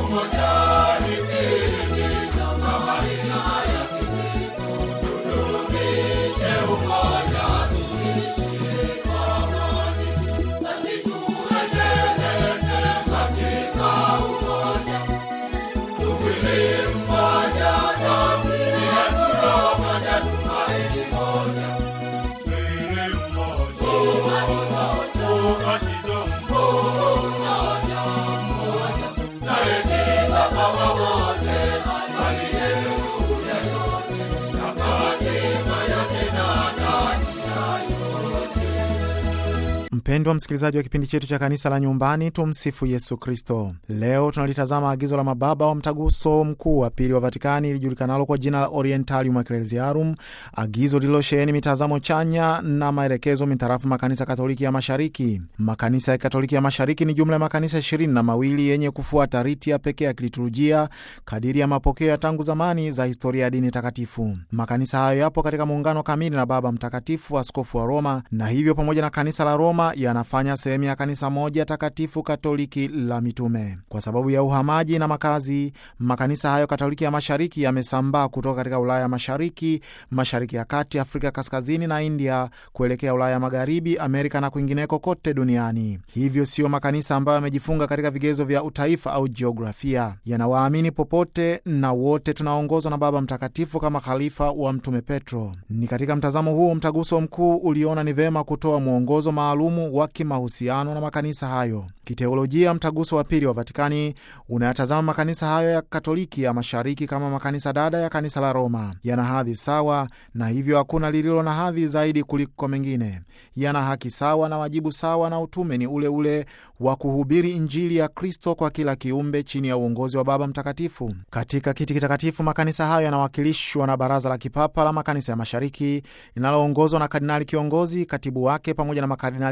Mpendwa msikilizaji wa kipindi chetu cha kanisa la nyumbani, tumsifu Yesu Kristo. Leo tunalitazama agizo la mababa wa mtaguso mkuu wa pili wa Vatikani ilijulikanalo kwa jina la Orientalium Ecclesiarum, agizo lililosheheni mitazamo chanya na maelekezo mitarafu makanisa Katoliki ya Mashariki. Makanisa ya Katoliki ya Mashariki ni jumla ya makanisa ishirini na mawili yenye kufuata riti ya pekee ya kiliturujia kadiri ya mapokeo ya tangu zamani za historia ya dini takatifu. Makanisa hayo yapo katika muungano kamili na Baba Mtakatifu, askofu wa Roma, na hivyo pamoja na kanisa la Roma yanafanya sehemu ya kanisa moja takatifu katoliki la mitume. Kwa sababu ya uhamaji na makazi, makanisa hayo katoliki ya mashariki yamesambaa kutoka katika Ulaya mashariki, mashariki ya kati, Afrika kaskazini na India kuelekea Ulaya magharibi, Amerika na kwingineko kote duniani. Hivyo siyo makanisa ambayo yamejifunga katika vigezo vya utaifa au jiografia. Yanawaamini popote na wote tunaongozwa na Baba Mtakatifu kama khalifa wa Mtume Petro. Ni katika mtazamo huo mtaguso mkuu uliona ni vema kutoa mwongozo maalumu wa kimahusiano na makanisa hayo. Kiteolojia, mtaguso wa pili wa Vatikani unayatazama makanisa hayo ya Katoliki ya mashariki kama makanisa dada ya kanisa la Roma. Yana hadhi sawa, na hivyo hakuna lililo na hadhi zaidi kuliko mengine. Yana haki sawa na wajibu sawa, na utume ni ule ule wa kuhubiri Injili ya Kristo kwa kila kiumbe chini ya uongozi wa Baba Mtakatifu. Katika kiti kitakatifu, makanisa hayo yanawakilishwa na Baraza la Kipapa la Makanisa ya Mashariki linaloongozwa na kardinali kiongozi, katibu wake, pamoja na makardinali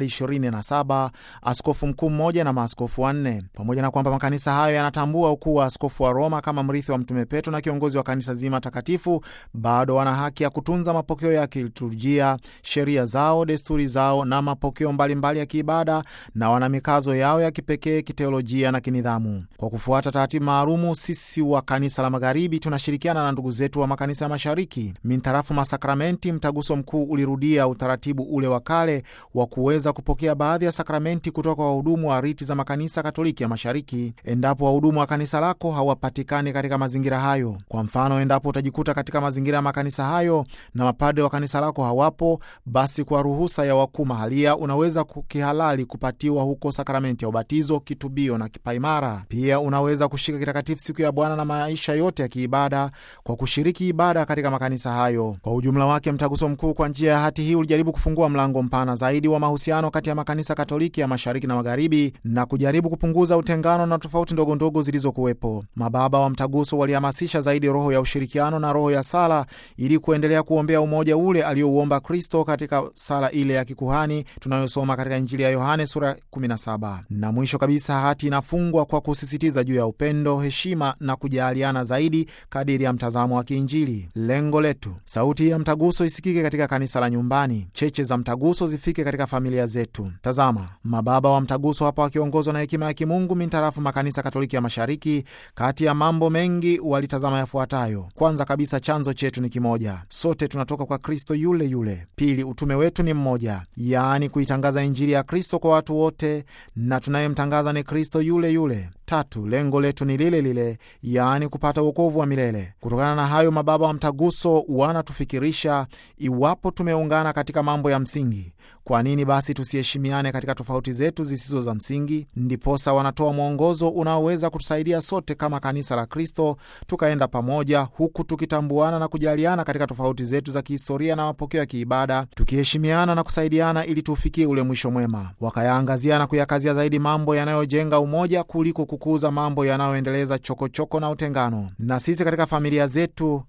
27, askofu mkuu mmoja na maaskofu wanne. Pamoja na kwamba makanisa hayo yanatambua ukuu wa askofu wa Roma kama mrithi wa Mtume Petro na kiongozi wa kanisa zima takatifu, bado wana haki ya kutunza mapokeo ya kiliturujia, sheria zao, desturi zao na mapokeo mbalimbali mbali ya kiibada, na wana mikazo yao ya kipekee kiteolojia na kinidhamu. Kwa kufuata taratibu maalumu, sisi wa kanisa la magharibi tunashirikiana na ndugu zetu wa makanisa ya mashariki mintarafu masakramenti. Mtaguso mkuu ulirudia utaratibu ule wa kale wa kuweza kupokea baadhi ya sakramenti kutoka kwa wahudumu wa riti za makanisa Katoliki ya mashariki, endapo wahudumu wa kanisa lako hawapatikani katika mazingira hayo. Kwa mfano, endapo utajikuta katika mazingira ya makanisa hayo na mapadre wa kanisa lako hawapo, basi kwa ruhusa ya wakuu mahalia unaweza kihalali kupatiwa huko sakramenti ya ubatizo, kitubio na kipaimara. Pia unaweza kushika kitakatifu siku ya Bwana na maisha yote ya kiibada kwa kushiriki ibada katika makanisa hayo. Kwa ujumla wake, mtaguso mkuu kwa njia ya hati hii ulijaribu kufungua mlango mpana zaidi wa mahusiano kati ya makanisa Katoliki ya mashariki na magharibi na kujaribu kupunguza utengano na tofauti ndogo ndogo zilizokuwepo. Mababa wa mtaguso walihamasisha zaidi roho ya ushirikiano na roho ya sala ili kuendelea kuombea umoja ule aliouomba Kristo katika sala ile ya kikuhani tunayosoma katika Injili ya Yohane sura 17. Na mwisho kabisa, hati inafungwa kwa kusisitiza juu ya upendo, heshima na kujaliana zaidi kadiri ya mtazamo wa kiinjili. Lengo letu, sauti ya mtaguso isikike katika kanisa la nyumbani, cheche za mtaguso zifike katika familia zetu. Tazama, mababa wa mtaguso hapa wakiongozwa na hekima ya kimungu mintarafu makanisa Katoliki ya mashariki, kati ya mambo mengi walitazama yafuatayo: kwanza kabisa, chanzo chetu ni kimoja, sote tunatoka kwa Kristo yule yule. Pili, utume wetu ni mmoja, yaani kuitangaza Injili ya Kristo kwa watu wote, na tunayemtangaza ni Kristo yule yule. Tatu, lengo letu ni lile lile, yaani kupata uokovu wa milele. Kutokana na hayo, mababa wa mtaguso wanatufikirisha iwapo tumeungana katika mambo ya msingi, kwa nini basi tusiheshimiane katika tofauti zetu zisizo za msingi? Ndiposa wanatoa mwongozo unaoweza kutusaidia sote kama kanisa la Kristo tukaenda pamoja, huku tukitambuana na kujaliana katika tofauti zetu za kihistoria na mapokeo ya kiibada, tukiheshimiana na kusaidiana ili tuufikie ule mwisho mwema. Wakayaangazia na kuyakazia zaidi mambo yanayojenga umoja kuliko kukuza mambo yanayoendeleza chokochoko na utengano. Na sisi katika familia zetu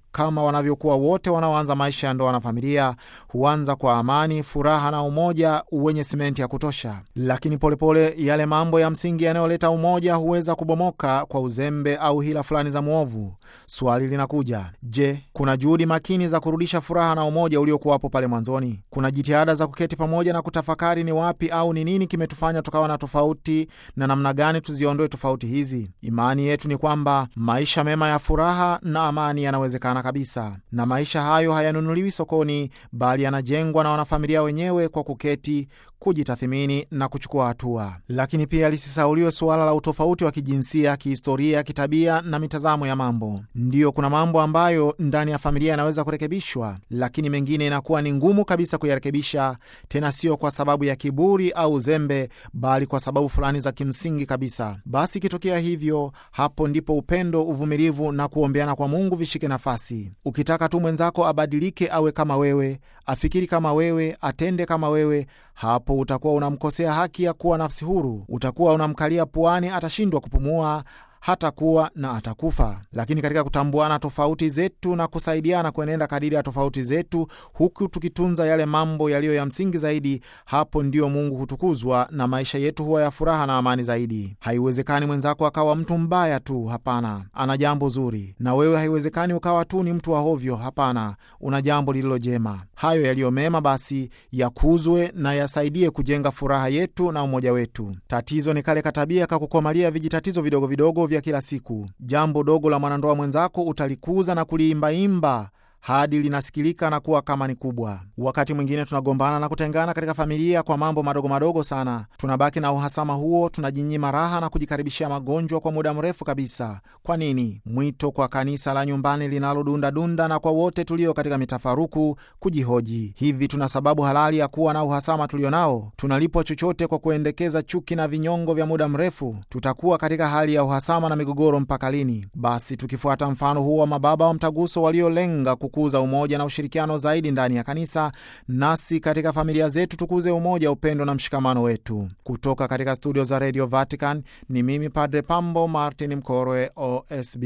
kama wanavyokuwa wote wanaoanza maisha ya ndoa na familia, huanza kwa amani, furaha na umoja wenye simenti ya kutosha. Lakini polepole pole, yale mambo ya msingi yanayoleta umoja huweza kubomoka kwa uzembe au hila fulani za mwovu. Swali linakuja, je, kuna juhudi makini za kurudisha furaha na umoja uliokuwapo pale mwanzoni? Kuna jitihada za kuketi pamoja na kutafakari ni wapi au ni nini kimetufanya tukawa na tofauti na namna gani tuziondoe tofauti hizi? Imani yetu ni kwamba maisha mema ya furaha na amani yanawezekana kabisa, na maisha hayo hayanunuliwi sokoni, bali yanajengwa na wanafamilia wenyewe kwa kuketi kujitathimini na kuchukua hatua. Lakini pia lisisauliwe suala la utofauti wa kijinsia, kihistoria, kitabia na mitazamo ya mambo. Ndiyo, kuna mambo ambayo ndani ya familia yanaweza kurekebishwa, lakini mengine inakuwa ni ngumu kabisa kuyarekebisha, tena sio kwa sababu ya kiburi au uzembe, bali kwa sababu fulani za kimsingi kabisa. Basi ikitokea hivyo, hapo ndipo upendo, uvumilivu na kuombeana kwa Mungu vishike nafasi. Ukitaka tu mwenzako abadilike, awe kama wewe, afikiri kama wewe, atende kama wewe hapo utakuwa unamkosea haki ya kuwa nafsi huru. Utakuwa unamkalia puani, atashindwa kupumua hata kuwa na atakufa. Lakini katika kutambuana tofauti zetu na kusaidiana kuenenda kadiri ya tofauti zetu, huku tukitunza yale mambo yaliyo ya msingi zaidi, hapo ndio Mungu hutukuzwa na maisha yetu huwa ya furaha na amani zaidi. Haiwezekani mwenzako akawa mtu mbaya tu, hapana, ana jambo zuri. Na wewe haiwezekani ukawa tu ni mtu wa hovyo, hapana, una jambo lililo jema. Hayo yaliyo mema basi yakuzwe na yasaidie kujenga furaha yetu na umoja wetu. Tatizo ni kale katabia kakukomalia vijitatizo vidogo vidogo vya kila siku. Jambo dogo la mwanandoa mwenzako utalikuza na kuliimbaimba hadi linasikilika na kuwa kama ni kubwa. Wakati mwingine tunagombana na kutengana katika familia kwa mambo madogo madogo sana. Tunabaki na uhasama huo, tunajinyima raha na kujikaribishia magonjwa kwa muda mrefu kabisa. Kwa nini? Mwito kwa kanisa la nyumbani linalodundadunda na kwa wote tulio katika mitafaruku kujihoji, hivi tuna sababu halali ya kuwa na uhasama tulio nao? Tunalipwa chochote kwa kuendekeza chuki na vinyongo vya muda mrefu? Tutakuwa katika hali ya uhasama na migogoro mpaka lini? Basi tukifuata mfano huo wa mababa wa mtaguso waliolenga kukuza umoja na ushirikiano zaidi ndani ya kanisa, nasi katika familia zetu tukuze umoja, upendo na mshikamano wetu. Kutoka katika studio za Radio Vatican ni mimi Padre Pambo Martin Mkorwe, OSB.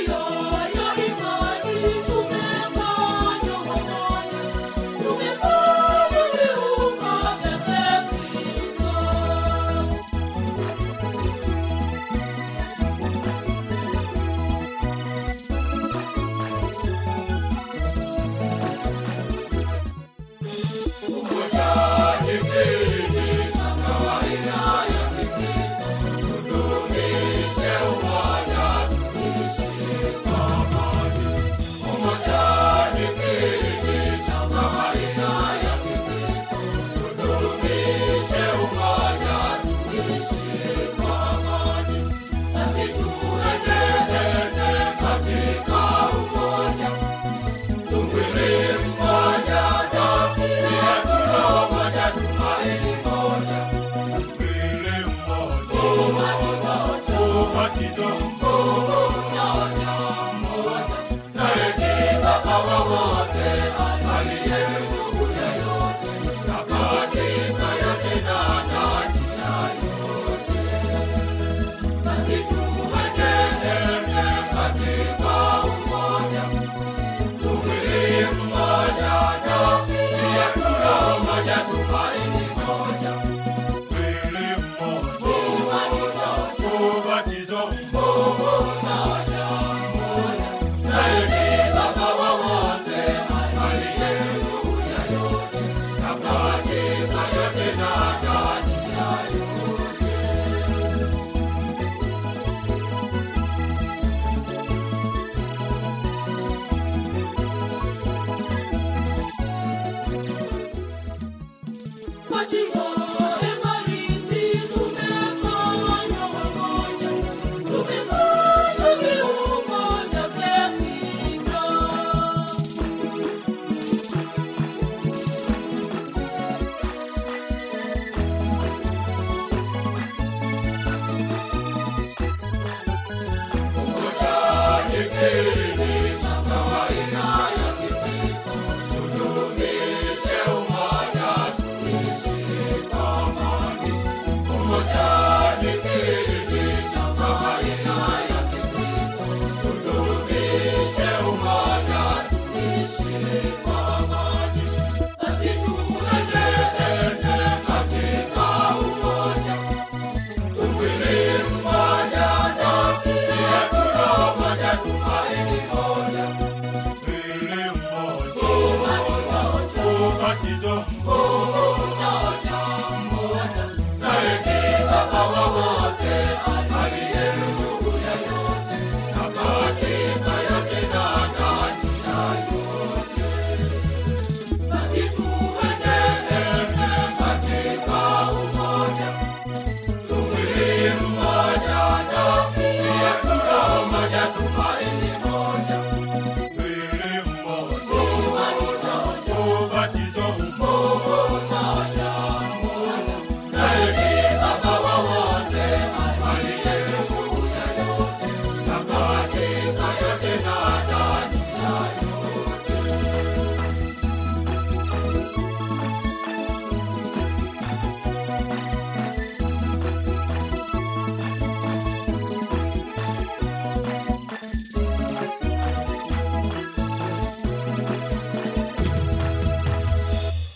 Tumefanya ubatizo mmoja naye ni Baba wa wote, aliye ndugu ya yote, na katika yote na ndani ya yote. Basi tuenende katika umoja, tumwili mmoja na pia tuna moja, tumaini moja, mwili mmoja, ubatizo mmoja, naye ni Baba wa wote, aliye ndugu ya yote, na katika yote na ndani ya yote. Katika Ekaristi tumefanywa wamoja, tumefanywa viungo vya Kristo. Basi tuenende katika umoja Tumwili mmoja na pia tuna moja, tumaini moja, mwili mmoja, ubatizo mmoja